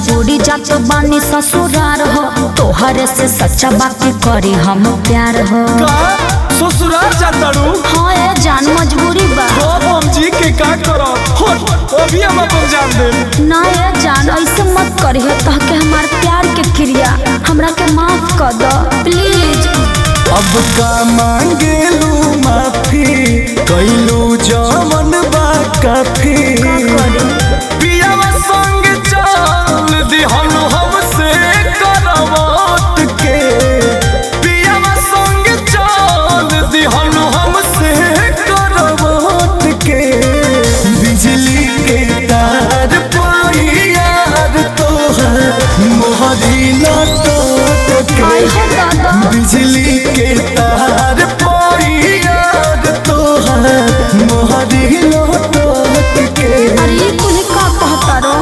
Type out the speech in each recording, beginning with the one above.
मजबूरी जात बानी ससुरार हो तोहरे से सच्चा बात करी हम प्यार हो का ससुराल जातारू हाँ ए जान मजबूरी बा अब हम जी के का करब हो अभी हम अपन जान देब ना ए जान ऐसे मत करिए तह के हमार प्यार के क्रिया हमरा के माफ कर दो प्लीज अब का मांगेलू माफी कैलू जमन बा काफी पियावा संग चल दिहन हमसे करवट के पियावा संग चल दिहन हमसे करवट के बिजली के तार पाई यार तोहर मोहरी लटोट आई के हो दादा बिजली के तार पाई यार तोहर मोहरी लटोट के अरे ये कुल का कहता रो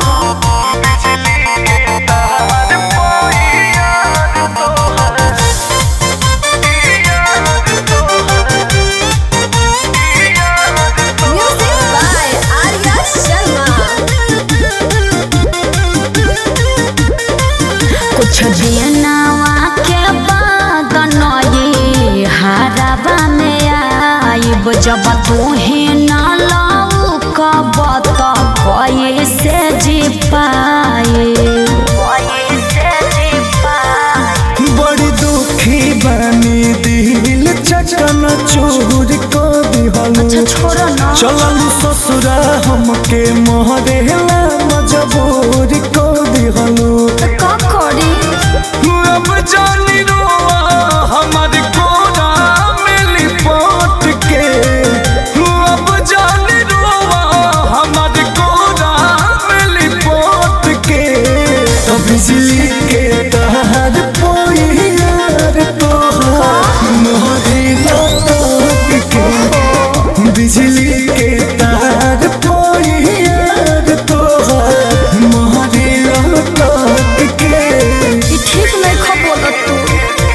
Music by Arya Sharma. कुछ दिनवा के बाद नई हराबा में आइब जब तोहे न लाऊ कब त कैसे जी पाए बड़ी दुखी बनी दिल चटन चूर को दिहलू अच्छा छोड़ो ना चललू ससुरा हमके मोहरेला मजबूर को दिहलू का करी अब जानी रोआ हमार कोरा मिली पोट के अब जानी रोआ हमार कोरा मिली पोट के तो बिजली के तार पोई यार तोहार मोहरी लटक के बिजली के तार पोई यार तोहार मोहरी लटक के ई ठीक नहीं खबोलत तू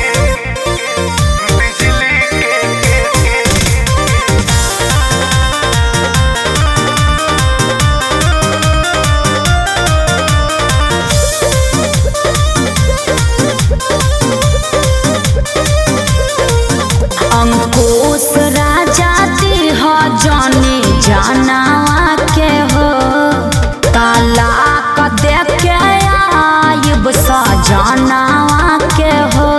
अंकुश राजा दिह जाने जानवा के हो तालाक दे के आइब सजनवा के हो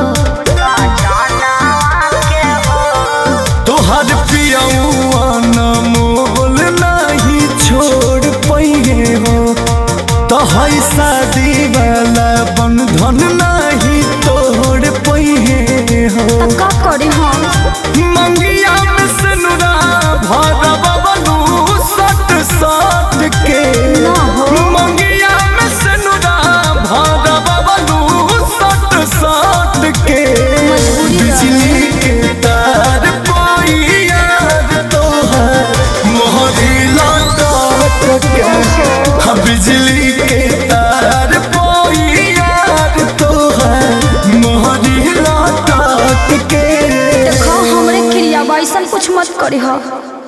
तोहर पियौआ न मोल नहीं छोड़ पइहे हो तोहर शादी वाला बंधन नहीं तोड़ पइहे हो त का करी हम मंगिया में सनुरा भरा बबलू सट सट के ना हो। मंगिया में सनुरा भरा बबलू सट सट के मजबूरी रहे। बिजली के तार पाई यार तोहर मोहरी लटक के हाँ, बिजली के तार पाई यार तोहर मोहरी लटक के देखो हमरे क्रिया बा ऐसन कुछ मत करी हो